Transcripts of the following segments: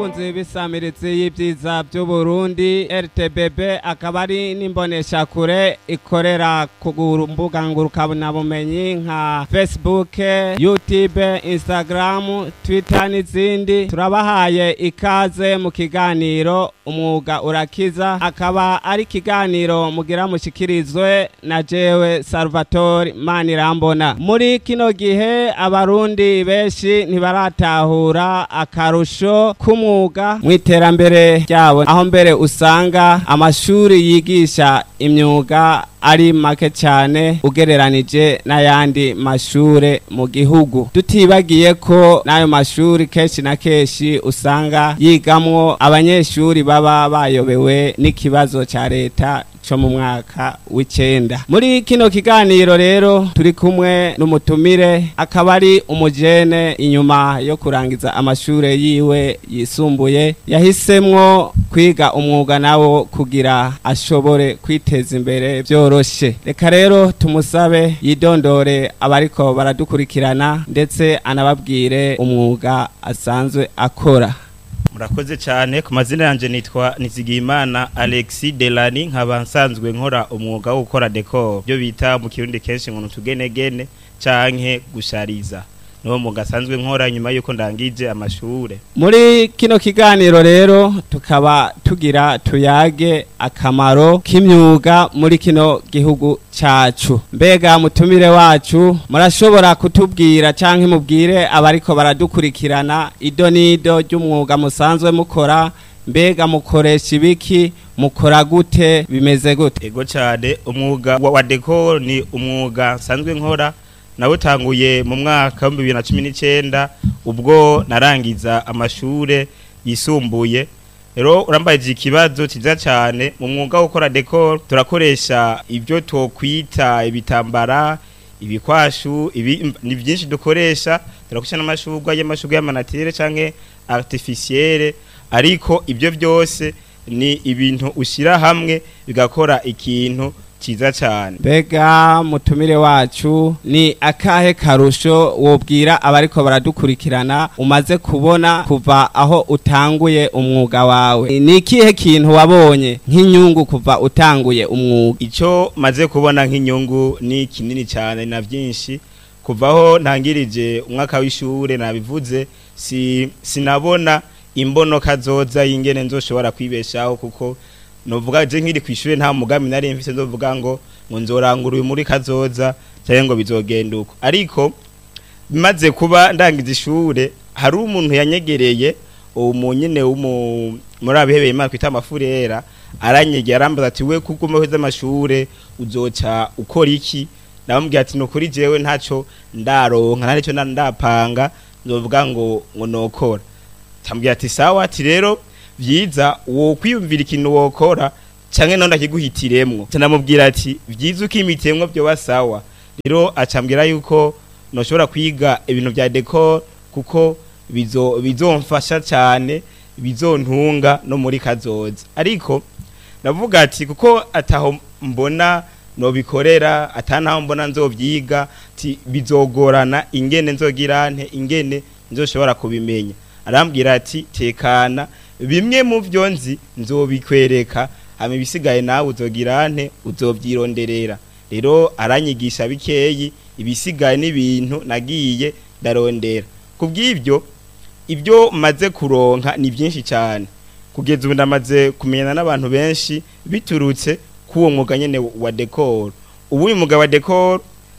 bakunzi b'isamiritsi y'ibyiza by'uburundi rtbb akaba ari n'imboneshakure ikorera ku mbuga ngurukanabumenyi nka facebook youtube instagram twitter n'izindi turabahaye ikaze mu kiganiro umwuga urakiza akaba ari ikiganiro mugira mushikirizwe na jewe salvatore manirambona muri kino gihe abarundi benshi ntibaratahura akarusho k'umwuga mu iterambere ryabo aho mbere usanga amashuri yigisha imyuga ari make cyane ugereranije n'ayandi mashure mu gihugu tutibagiye ko n'ayo mashuri kenshi na kenshi usanga yigamwo abanyeshuri baba bayobewe n'ikibazo cya leta cyo mu mwaka w'icenda muri kino kiganiro rero turi kumwe n'umutumire akaba ari umujene inyuma yo kurangiza amashure yiwe yisumbuye yahisemwo kwiga umwuga nawo kugira ashobore kwiteza imbere byoroshe reka rero tumusabe yidondore abariko baradukurikirana ndetse anababwire umwuga asanzwe akora murakoze cyane ku mazina yanjye nitwa nizigiyimana alexi delani nkaba nsanzwe nkora umwuga wo gukora dekoro byo bita mu kirundi kenshi ngo tugenegene canke gushariza niwo mwuga asanzwe nkora nyuma y'uko ndangije amashure muri kino kiganiro rero tukaba tugira tuyage akamaro k'imyuga muri kino gihugu cacu mbega mutumire wacu murashobora kutubwira canke mubwire abariko baradukurikirana ido n'ido ry'umwuga musanzwe mukora mbega mukoresha ibiki mukora gute bimeze gute ego cyane umwuga wa wa dekoro ni umwuga nsanzwe nkora nawutanguye mu mwaka wa bibiri na cumi n'icyenda ubwo narangiza amashure yisumbuye rero urambajije ikibazo cyiza cyane mu mwuga wo gukora dekoro turakoresha ibyo twokwita ibitambara ibikwashu ibi ni byinshi dukoresha turakoresha n'amashurwa y'amashurwa y'amanatire canke artificielle ariko ibyo byose ni ibintu ushyira hamwe bigakora ikintu cyiza cyane mbega mutumire wacu ni akahe karusho wobwira abariko baradukurikirana umaze kubona kuva aho utanguye umwuga wawe ni ikihe kintu wabonye nk'inyungu kuva utanguye umwuga icyo maze kubona nk'inyungu ni kinini cyane na byinshi kuvaho ntangirije umwaka w'ishure nabivuze si sinabona imbonoka zoza y'ingene nzoshobora kwibeshaho kuko novuga je nkiri kw'ishure nta mugambi nari mfise nzovuga ngo ngo nzorangura uyu muri kazoza cyangwa ngo bizogenda uko ariko bimaze kuba ndangiza ishure hari umuntu yanyegereye uwo munyene w'umu muri abihebeye imana twita amafurera aranyegera arambaza ati we kuko umeheza amashure uzoca ukora iki ndamubwira ati nukuri jewe ntaco ndaronka nta nico ndapanga nzovuga ngo ngo nokora tambwira ati sawa ati rero vyiza wo kwiyumvira ikintu wokora canke none akiguhitiremwo canamubwira ati vyiza ukimitemwo byo basawa rero acambwira yuko noshobora kwiga ibintu vya decor kuko bizo bizomfasha cyane bizontunga no muri kazoza ariko navuga ati kuko ataho mbona nobikorera atanaho mbona nzovyiga ati bizogorana ingene nzogirante ingene nzoshobora kubimenya arambwira ati tekana bimwe mu byo nzi nzobikwereka hama ibisigaye nawe uzogirante uzovyironderera rero aranyigisha bikeyi ibisigaye n'ibintu nagiye ndarondera kubw'ibyo ibyo maze kuronka ni byinshi cyane kugeza ubu ndamaze kumenyana n'abantu benshi biturutse k'uwo mwuga nyene wa decor ubu uyu mwuga wa decor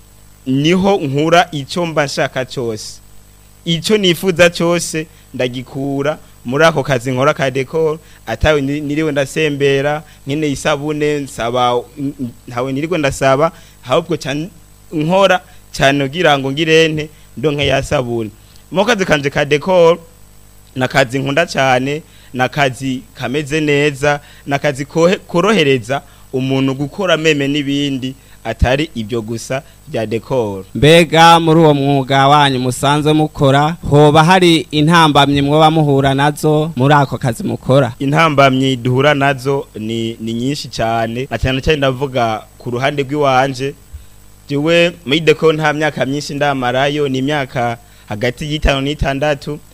niho nkura icyo mba nshaka cyose icyo nifuza cyose ndagikura muri ako kazi nkora ka decor atawe niriwe ndasembera nkene isabune nsaba ntawe niriwe ndasaba ahubwo cyane nkora cyane kugira ngo ngirente ndonke ya sabune mu kazi kanje ka decor nakazi nkunda cyane nakazi kameze neza nakazi korohereza umuntu gukora meme n'ibindi atari ibyo gusa bya decor mbega muri uwo mwuga wanyu musanzwe mukora hoba hari intambamyi mwoba muhura nazo muri ako kazi mukora intambamyi duhura nazo ni ni nyinshi cyane na cyane cyane ndavuga ku ruhande rw'iwanje jewe muri decor nta myaka myinshi ndamarayo ni imyaka hagati y'itanu n'itandatu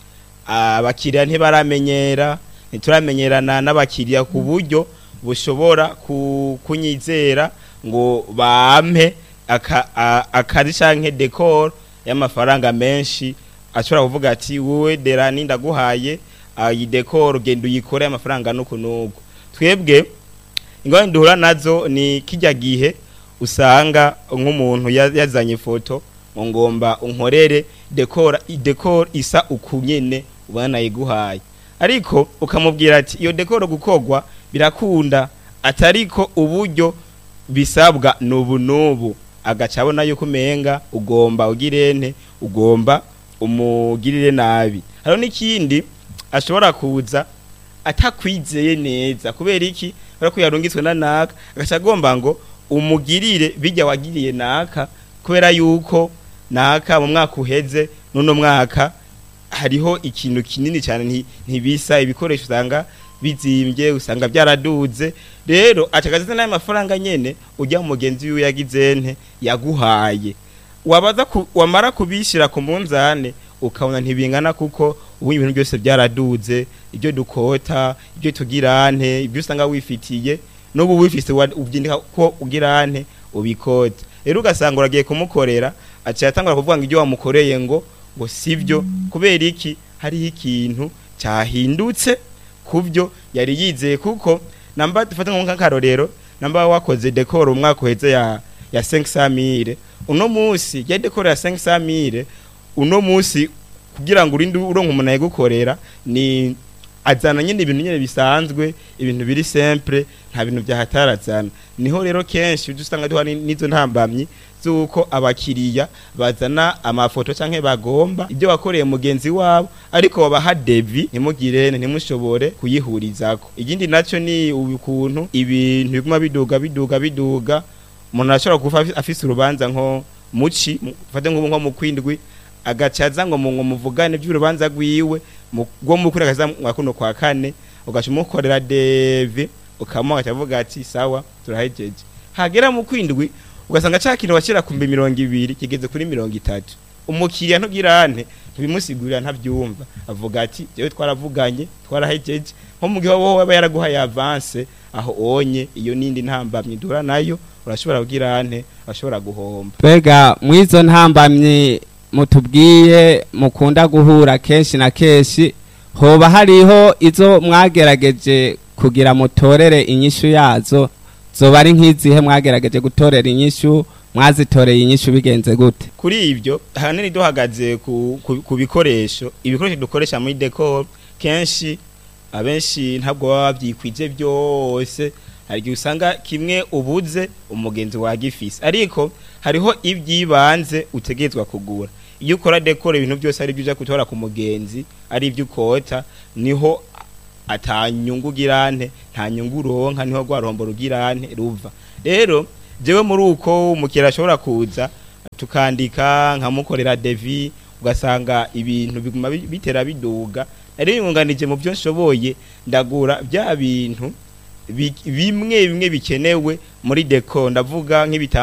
abakiriya ntibaramenyera ntituramenyerana n'abakiriya ku buryo bushobora ku- kunyizera ngo bampe aka- a- akari canke decor y'amafaranga menshi ashobora kuvuga ati wowe derani ndaguhaye ah, iyi decor genda uyikore amafaranga nuku nuku twebwe ingorane duhura nazo ni kijya gihe usanga nk'umuntu ya- yazanye ifoto ngo ngomba unkorere dekora decor isa ukunyene ubona nayiguhaye ariko ukamubwira ati iyo decor gukogwa birakunda atariko uburyo bisabwa nubu nubu agaca abona yuko umenga ugomba ugirente ugomba umugirire nabi hariho n'ikindi ashobora kuza atakwizeye neza kubera iki kubera ko yarungitswe na naka agaca agomba ngo umugirire bijya wagiriye naka kubera yuko naka mu mwaka uheze n'uno mwaka hariho ikintu kinini cyane nti- ntibisa ibikoresho usanga bizimbye usanga byaraduze rero acagaze n'ayo mafaranga nyene ujya mu mugenzi wiwe yagize nte yaguhaye wabaza ku, wamara kubishira ku munzane ukabona ntibingana kuko ubu ibintu byose byaraduze ibyo dukota ibyo tugirante ibyo usanga wifitiye n'ubu wifise wa- ubyindika ko ugirante ubikota rero ugasanga uragiye kumukorera aciye atangura kuvuga ngo ibyo wamukoreye ngo ngo sivyo kubera iki hariho ikintu cyahindutse kubyo yari yizeye kuko namba dufate nk'akarorero namba wakoze decor umwaka uheze ya ya 500000 uno munsi ya decor ya 500000 uno munsi kugira ngo urinde uronka umuntu ayigukorera ni azana nyine ibintu nyine bisanzwe ibintu biri simple nta bintu byahatarazana niho rero kenshi ujya usanga duhari n'izo ntambamyi z'uko abakiriya bazana amafoto canke bagomba ibyo wakoreye mugenzi wabo ariko babaha devi ntimugire ntimushobore kuyihurizako ikindi nacyo ni ukuntu ibintu biguma biduga biduga biduga umuntu arashobora kuba afi- afise urubanza nko muci mu- ufate nk'ubu nko mu kwindwi agaca aza ngo mu ngo muvugane by'urubanza rwiwe mu- rwo mu kwindwi akaza mwa kuno kwa kane ugaca umukorera devi ukamuha agaca avuga ati sawa turahejeje hagera mu kwindwi ugasanga ca kintu washyira ku mbi mirongo ibiri kigeze kuri mirongo itatu umukiriya ntugirante ntibimusigurira ntabyumva avuga ati jewe twaravuganye twarahejeje nko mu gihe wowe aba yaraguhaye avance aho onye iyo nindi ntambamye dura nayo urashobora kugirante urashobora guhomba Mbega mwizo ntambamye mutubwiye mukunda guhura kenshi na kenshi hoba hariho izo mwagerageje kugira mutorere inyishu yazo zoba ari nk'izihe mwagerageje gutorera inyishu mwazitoreye inyishu bigenze gute kuri ibyo ahanini duhagaze ku, ku, ku bikoresho ibikoresho dukoresha muri decor kenshi abenshi ntabwo baba babyikwije byose hari igihe usanga kimwe ubuze umugenzi wagifise ariko hariho iby'ibanze utegerezwa kugura iyo ukora decor ibintu byose ari byo uja gutora ku mugenzi ari ibyo ukota niho atanyungu ugirante nta nyungu uronka niho rwa ruhombo rugirante ruva rero jewe muri uko umukiriya ashobora kuza tukandika nkamukorera devi ugasanga ibintu biguma bi- bitera biduga nari yunganije mu byo nshoboye ndagura bya bintu bi- bimwe bimwe bikenewe muri deco ndavuga nk'ibitambaro